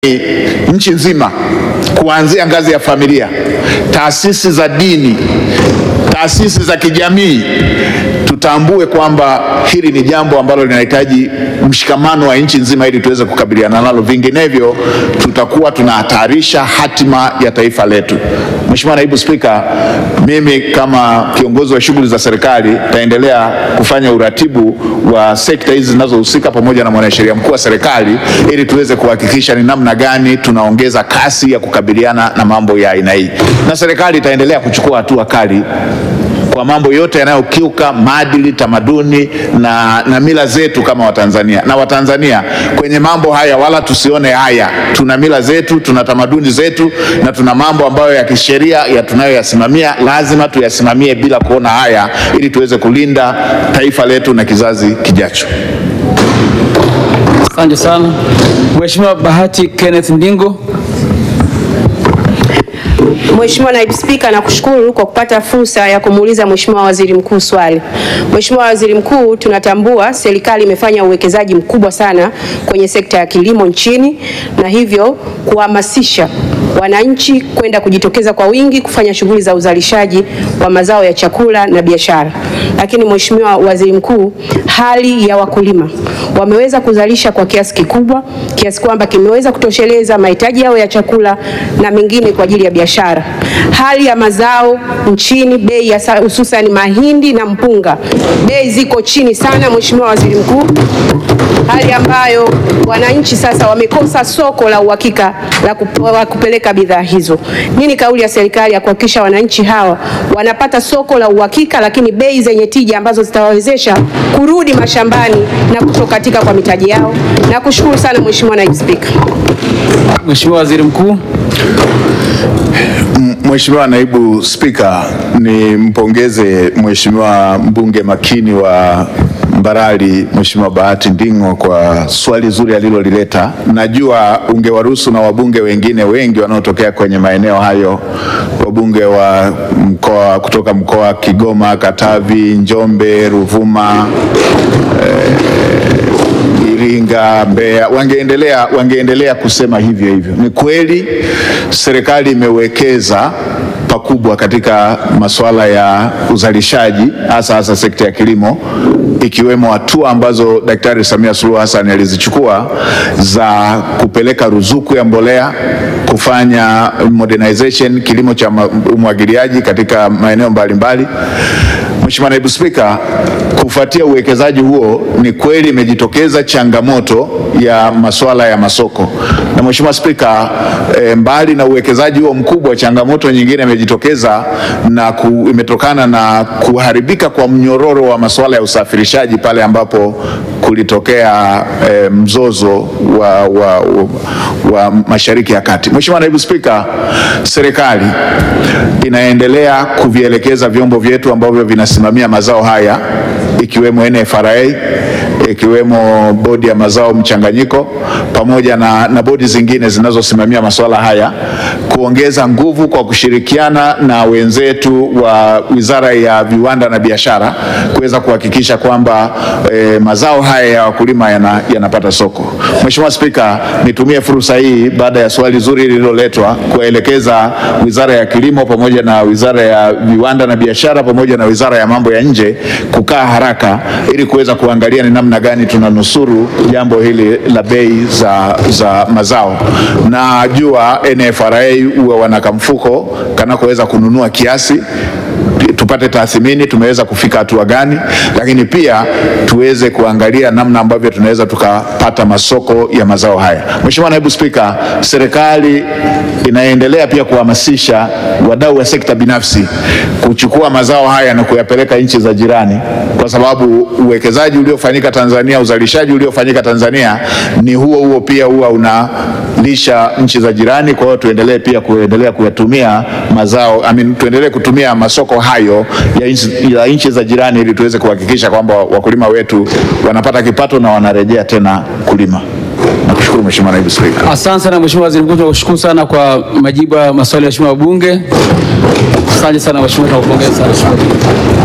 nchi nzima kuanzia ngazi ya familia, taasisi za dini, taasisi za kijamii, tutambue kwamba hili ni jambo ambalo linahitaji mshikamano wa nchi nzima ili tuweze kukabiliana nalo, vinginevyo tutakuwa tunahatarisha hatima ya taifa letu. Mheshimiwa Naibu Spika, mimi kama kiongozi wa shughuli za serikali taendelea kufanya uratibu wa sekta hizi zinazohusika pamoja na mwanasheria mkuu wa serikali ili tuweze kuhakikisha ni namna gani tunaongeza kasi ya kukabiliana na mambo ya aina hii, na serikali itaendelea kuchukua hatua kali kwa mambo yote yanayokiuka maadili, tamaduni na, na mila zetu kama Watanzania. Na Watanzania kwenye mambo haya wala tusione haya, tuna mila zetu, tuna tamaduni zetu na tuna mambo ambayo ya kisheria ya tunayoyasimamia, lazima tuyasimamie bila kuona haya, ili tuweze kulinda taifa letu na kizazi kijacho. Asante sana. Mheshimiwa Bahati Kenneth Ndingo. Mheshimiwa Naibu Spika, nakushukuru kwa kupata fursa ya kumuuliza Mheshimiwa Waziri Mkuu swali. Mheshimiwa Waziri Mkuu, tunatambua serikali imefanya uwekezaji mkubwa sana kwenye sekta ya kilimo nchini na hivyo kuhamasisha wananchi kwenda kujitokeza kwa wingi kufanya shughuli za uzalishaji wa mazao ya chakula na biashara. Lakini Mheshimiwa Waziri Mkuu, hali ya wakulima wameweza kuzalisha kwa kiasi kikubwa kiasi kwamba kimeweza kutosheleza mahitaji yao ya chakula na mengine kwa ajili ya biashara. Hali ya mazao nchini, bei ya sa- hususan mahindi na mpunga, bei ziko chini sana, Mheshimiwa Waziri Mkuu, hali ambayo wananchi sasa wamekosa soko la uhakika la kup- la kupeleka bidhaa hizo. Nini kauli ya serikali ya kuhakikisha wananchi hawa wanapata soko la uhakika, lakini bei zenye tija ambazo zitawawezesha kurudi mashambani na kutokatika kwa mitaji yao? Nakushukuru sana Mheshimiwa Naibu Spika. Mheshimiwa Waziri Mkuu. Mheshimiwa Naibu Spika, nimpongeze Mheshimiwa mbunge makini wa Mbarali Mheshimiwa Bahati Nding'o kwa swali zuri alilolileta. Najua ungewaruhusu na wabunge wengine wengi wanaotokea kwenye maeneo hayo, wabunge wa mkoa kutoka mkoa wa Kigoma, Katavi, Njombe, Ruvuma Iringa, Mbeya wangeendelea wangeendelea kusema hivyo hivyo. Ni kweli serikali imewekeza pakubwa katika masuala ya uzalishaji hasa hasa sekta ya kilimo ikiwemo hatua ambazo Daktari Samia Suluhu Hassan alizichukua za kupeleka ruzuku ya mbolea, kufanya modernization kilimo cha ma- umwagiliaji katika maeneo mbalimbali. Mheshimiwa Naibu Spika, kufuatia uwekezaji huo ni kweli imejitokeza changamoto ya masuala ya masoko. Na Mheshimiwa Spika, e, mbali na uwekezaji huo mkubwa, changamoto nyingine imejitokeza na ku, imetokana na kuharibika kwa mnyororo wa masuala ya usafirishaji pale ambapo kulitokea e, mzozo wa, wa, wa, wa Mashariki ya Kati. Mheshimiwa Naibu Spika, serikali inaendelea kuvielekeza vyombo vyetu ambavyo vinasimamia mazao haya ikiwemo NFRA ikiwemo bodi ya mazao mchanganyiko pamoja na, na bodi zingine zinazosimamia masuala haya kuongeza nguvu kwa kushirikiana na wenzetu wa Wizara ya Viwanda na Biashara kuweza kuhakikisha kwamba eh, mazao haya ya wakulima yana- yanapata soko. Mheshimiwa Spika, nitumie fursa hii baada ya swali zuri lililoletwa kuwaelekeza Wizara ya Kilimo pamoja na Wizara ya Viwanda na Biashara pamoja na Wizara ya Mambo ya Nje kukaa haraka ili kuweza kuangalia ni namna gani tunanusuru jambo hili la bei za, za mazao. Najua NFRA huwa wana kamfuko kanakoweza kununua kiasi tupate tathmini tumeweza kufika hatua gani, lakini pia tuweze kuangalia namna ambavyo tunaweza tukapata masoko ya mazao haya. Mheshimiwa Naibu Spika, serikali inaendelea pia kuhamasisha wadau wa sekta binafsi kuchukua mazao haya na kuyapeleka nchi za jirani, kwa sababu uwekezaji uliofanyika Tanzania, uzalishaji uliofanyika Tanzania ni huo huo pia huwa unalisha nchi za jirani. Kwa hiyo tuendelee pia kuendelea kuyatumia mazao I mean, tuendelee kutumia masoko hayo ya nchi- ya nchi za jirani ili tuweze kuhakikisha kwamba wakulima wetu wanapata kipato na wanarejea tena kulima. Nakushukuru Mheshimiwa Naibu Spika. Asante sana Mheshimiwa Waziri Mkuu, tunakushukuru sana kwa majibu ya maswali ya Mheshimiwa wabunge. Asante sana Mheshimiwa, tunakupongeza sana.